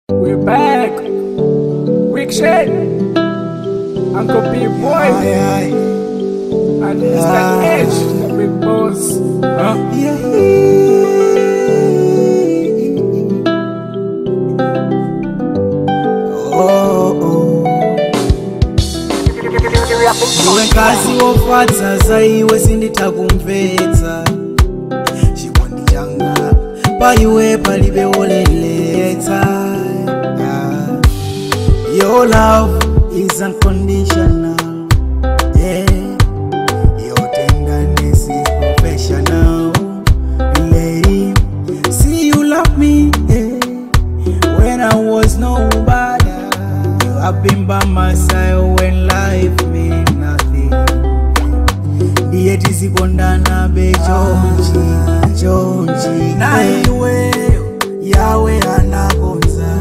We're back. Big shit. Uncle B boy. Aye, aye. And Mr. Ah. Edge, the big boss. Huh? Oh, oh. iwe nkazi wofatsa saiwe sinditakumvetsa chikondi changa paiwe palibe woleletsa Ah. your love is unconditional yeah. your tenderness is professional lady see you love me yeah. when I was nobody. You have been by my side when life meant nothing. Ndiye tizikondana be chonchi chonchi na iweyo yawe anakonza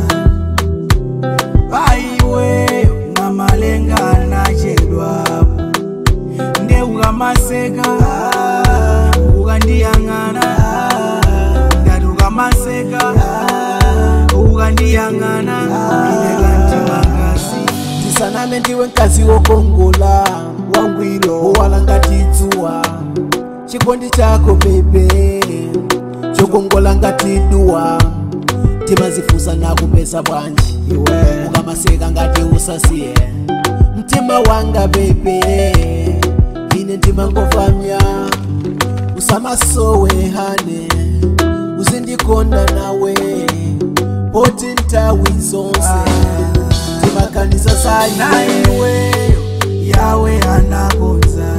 paiweyo na malenga anachedwapo nde ukamaseka ukandiyang'ana ngati ukamaseka ukandiyang'ana inekantimakazi ndisaname ndiwe mkazi wokongola wangwiro owala ngati dzuwa chikondi chako bebe chokongola ngati duwa timazifusa nakupesa bwanji iwe ukamaseka ngati usasiye mtima wanga bebe ine ndimangofamya usamasowe hane uzindikonda nawe poti ntawi zonse timakanisa saiwe yawe anakonza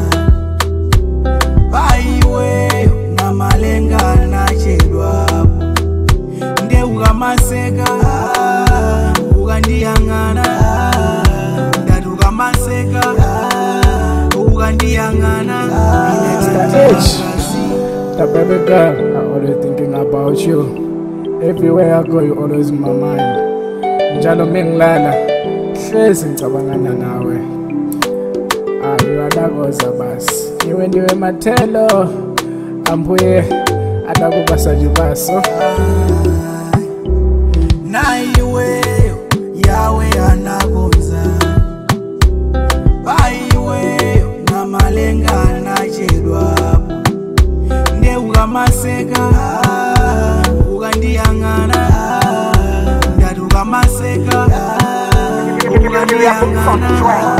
paiweyo na malenga anachedwapo nde ukamaseka ukandiyang'ana ndati ukamaseka ukandiyang'ana Edge. The baby girl, I'm always thinking about you. Everywhere I go, you always in my mind. Njalo mengilala, hlezi ngicabangana nawe. Ayuadakoza basi. Iwe ndiwe mathelo, ambuye adakuba sajubaso. naiweyo yawe anakonza paiweyo na malenga anachedwapo nde ukamaseka ukandiyang'ana ndati ukamaseka ukandiyang'ana